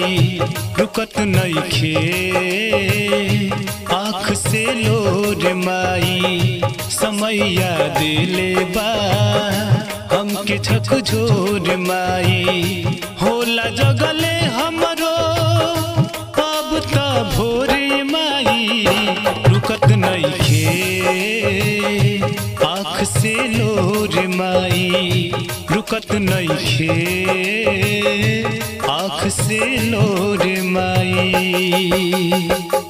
माई रुकत नइखे आँख से लोर माई समैया दिले बा हमके झकझोर माई होला जगले हमरो अब त भोरे माई रुकत नइखे आँख से लोर माई रुकत नइखे आँख से लोर माई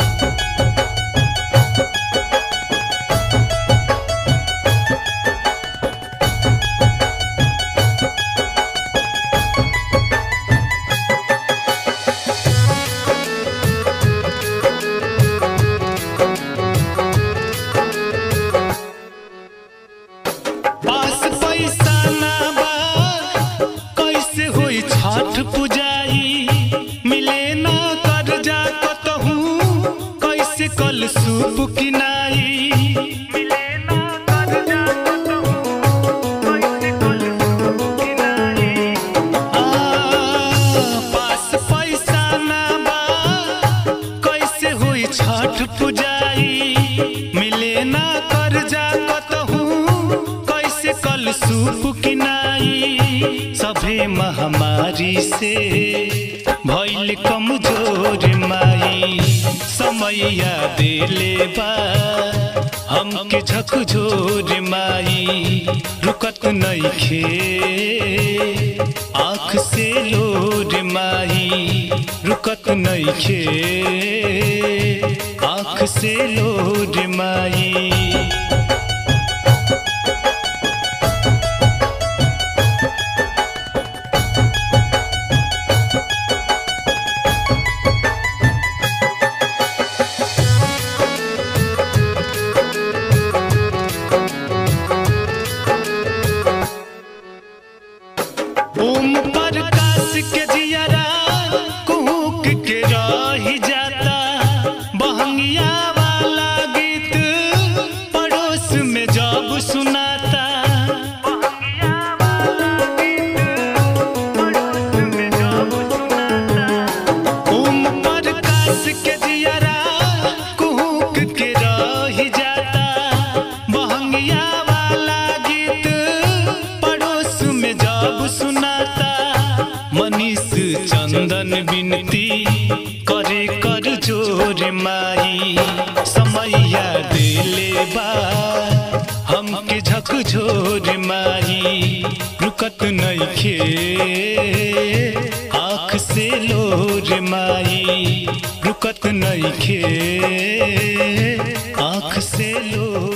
पास पैसा ना बा कैसे होई छठ पुजाई मिले ना कर्जा कतहू कैसे कल सूप किनाई मिले ना कर्जा कतहू कैसे कल सूप किनाई आ पास पैसा ना बा कैसे होई छठ पुजाई मिले ना कर्जा कतहू कैसे कल सूप किनाई सभे महामारी से भइल कमजोर माई समैया दिले बा हमके झकझोर माई रुकत नइखे आँख से लोर माई रुकत नइखे आँख से लोर माई ओम प्रकाश के जियरा कुहुक के रही जाता बहंगिया वाला गीत पड़ोस में जब सुनाता ओम प्रकाश के जियरा कुहुक के रही जाता बहंगिया वाला गीत पड़ोस में जब सुनाता मनीष चंदन विनती करे कर जोर माई समैया दिले बा हमके झकझोर माई रुकत नइखे आँख से लोर माई रुकत नइखे आँख से लोर